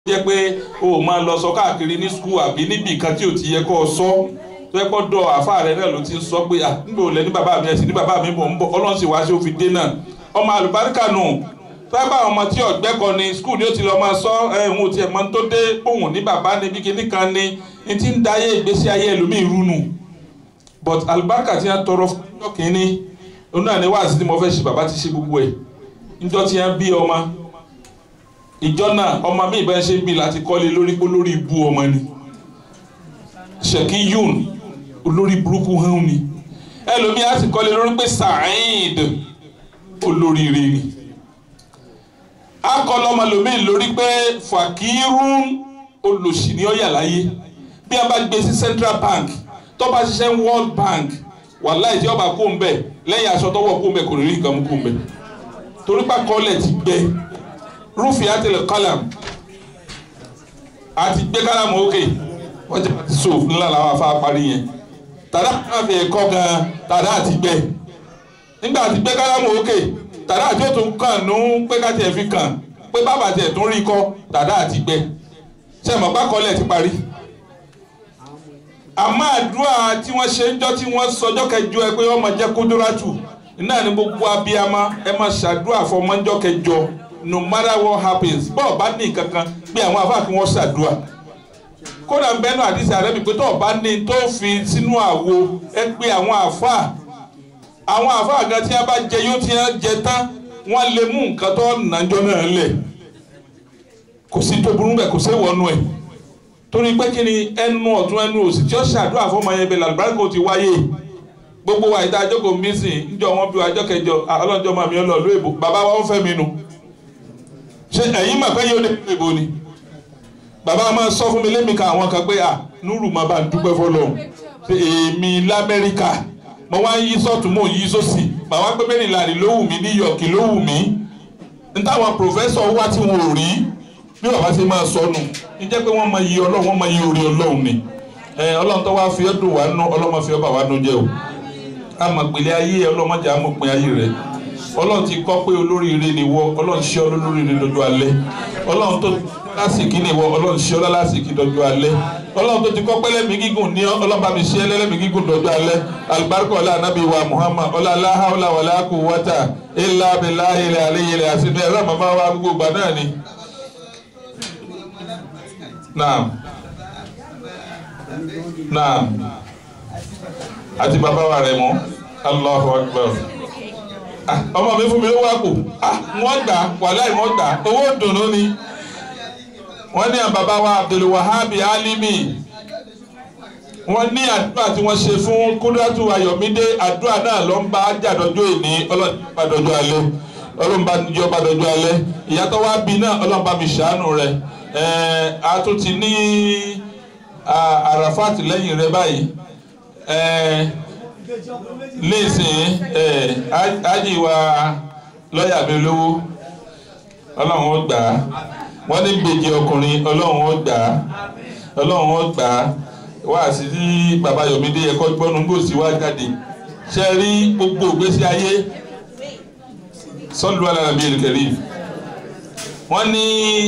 jẹ́ pé o ò máa lọ sọ káàkiri ní skul àbí níbi kan tí ò ti yẹ kó o sọ tó yẹ kó dọ̀ àfa rẹ náà ló ti sọ pé ah níbo lẹ ní bàbá mi ẹ̀sìn ní bàbá mi mò ń bọ̀ ọlọ́run sì wá sí òfin dé náà ọmọ àlùbáríkà nù tábà ọmọ tí ọ̀gbẹ́ kan ní skul ni ó ti lọ máa sọ ẹ̀hún tiẹ̀ mọ́ tó dé òun ní bàbá níbi kíní kan ní ní ti ń da ayé ìgbésí ayé ẹlòmíì rúnù but àlùbáríkà ti ń tọrọ fún ọjọ́ kìíní òun náà ní wáàsí tí mo fẹ́ ṣe bàbá ti ṣe gbogbo ẹ̀ níjọ́ tí wọ́n bí ọmọ ìjọ náà ọmọ mi ìbá ṣe ń bí láti kọ́lé lórí pé lórí ibu ọmọ ni ṣèkí yún olórí burúkú hàn ni ẹlòmíì á sì kọ́lé lórí pé Saheed olóríire ni akọlọ ọmọlòmíì lórí pé Fakirun olòṣì ni ó yà láyé bí a bá gbé sí Central Bank tó bá ṣiṣẹ́ World Bank wàláì tí ọba kó ń bẹ̀ lẹ́yìn aṣọ tọwọ́ kó ń bẹ̀ kò ní rí nǹkan mú kó ń bẹ̀ torí pa kọ́lẹ̀ ti gbẹ rúfì àtẹlẹ kálàm àti gbé kálàmù òkè wọ́n jẹ́ àti so ńlá làwọn afá parí yẹn tàdá náà fi kọ́ gan tàdá àti gbẹ nígbà àti gbé kálàmù òkè tàdá àti òtún kàn nú pé káti ẹ̀ fi kàn pé bàbá tiẹ̀ tún rí kọ́ tàdá àti gbẹ ṣe mọ̀ bá kọ́lẹ̀ ti parí àmọ́ àdúrà tí wọ́n ṣe ń jọ́ tí wọ́n sọjọ́ kẹjọ ẹ pé ọmọ jẹ́ kódóràtù náà ni gbogbo abiyamọ ẹ máa ṣàdúrà fọmọjọ́ kẹjọ no matter what happens bọ́ọ̀ bá ní kankan pé àwọn afá kí wọ́n ṣàdúrà kódà ń bẹ́nu àdìsí àrẹ́bí pé tọ́ọ̀ bá ní tó fi sínú àwo ẹ pé àwọn àfá àwọn àfá gan tí wọ́n bá jẹ yóò tí wọ́n jẹ tán wọ́n lè mú nǹkan tó nàjọ́ náà lẹ̀ kò sí tó burú bẹ́ẹ̀ kò sí wọnú ẹ̀ torí pé kí ni ẹnu ọ̀tún ẹnu òsì tí ó ṣàdúrà fọmọ yẹn bẹ́ẹ̀ làlùbáríkò ti wáyé gbogbo wa ìta àjọkò mísìn níjọ wọn bí wa àjọ kẹjọ ọlọ́njọ́ máa mi ọ lọ lóyè bàbá wa ń fẹ́ mi nu ṣe ẹ̀yin mà pé yóò dé ìbò ni bàbá máa sọ fún mi lémi kan àwọn kan pé à núrù máa bá ń dúpẹ́ fọlọ́hún ṣe èmi lamẹ́ríkà mo wá ń yí sọ́tún mò ń yí sósì màá wá pé mẹ́rìnlá ló wù mí ní yọ̀ọ̀kì ló wù mí n táwọn pòfẹ́sọ̀ wá tí wọn ò rí bí bàbá ṣe máa sọnù ń jẹ́ pé wọ́n máa yí ọlọ́run wọ́n máa yí orí ọlọ́run ni ọlọ́run tó wá fi ọ́ dùn wá nú ọlọ́mọ fi ọ́ bà wá nú jẹ́ o àmọ̀gbèlé ayé ọlọ́mọdé àmọ̀pin ayé rẹ̀ ọlọ́run ti kọ́ pé olóríire ni wọ ọlọ́run ṣe ọ́ lólóríire lọ́jọ́ alẹ́ ọlọ́run tó lásìkí ni wọ ọlọ́run ṣe ọ́ lásìkí lọ́jọ́ alẹ́ ọlọ́run tó ti kọ́ pẹ́lẹ́mì gígùn ní ọlọ́run bá mi ṣe ẹlẹ́lẹ́mì gígùn lọ́jọ́ alẹ́ alibarika ọlá anabi wa muhammad ọlá aláhàwọlá wàlá kú wọ́tà ilà abilà ilẹ̀ alẹ́ ilẹ̀ àsìnú ẹ̀rọ màmá wa gbogbo gbà náà ni. naam naam àti bàbá wa rẹ̀ mọ́ allahu akbar ọmọ mi fún mi lówó àpò wọ́n gbà wàláì wọ́n gbà owó dùnú ni wọ́n ní àbàbá wa abdulwahabi alimi wọ́n ní àdúrà tí wọ́n ṣe fún kúndàtú ayọ̀mídé àdúrà náà ló ń bá jàdọ́jọ́ ìní ọlọ́ọ̀bá dọ́jọ́ alẹ́ ọlọ́ọ̀bá jọba dọ́jọ́ alẹ́ ìyàtọ̀ wa bí náà ọlọ́ọ̀bá mi ṣàánú rẹ̀ a tún ti ní àràfàt lẹ́yìn rẹ̀ báyìí léèsìn ájì wa lọ́ọ̀yà mi lówó ọlọ́run ó gbà á wọ́n ní gbèjì ọkùnrin ọlọ́run ó gbà á ọlọ́run ó gbà á wá sí ní bàbá Yọ̀mídé ẹ̀kọ́ gbọ́nú gbòòsì wá jáde ṣe rí gbogbo ìgbésí ayé sọ́ọ̀lù alárabí ìrìkẹ̀rí wọ́n ní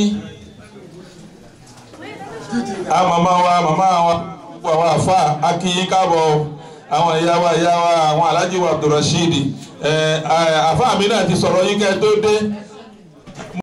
a màmá wa màmá wa gbogbo àwọn àfa akínyín káàbọ̀ àwọn ìyá wa ìyá wa àwọn alájí wa Abdulrasheed àfa mi náà ti sọ̀rọ̀ yín kẹ́ tó dé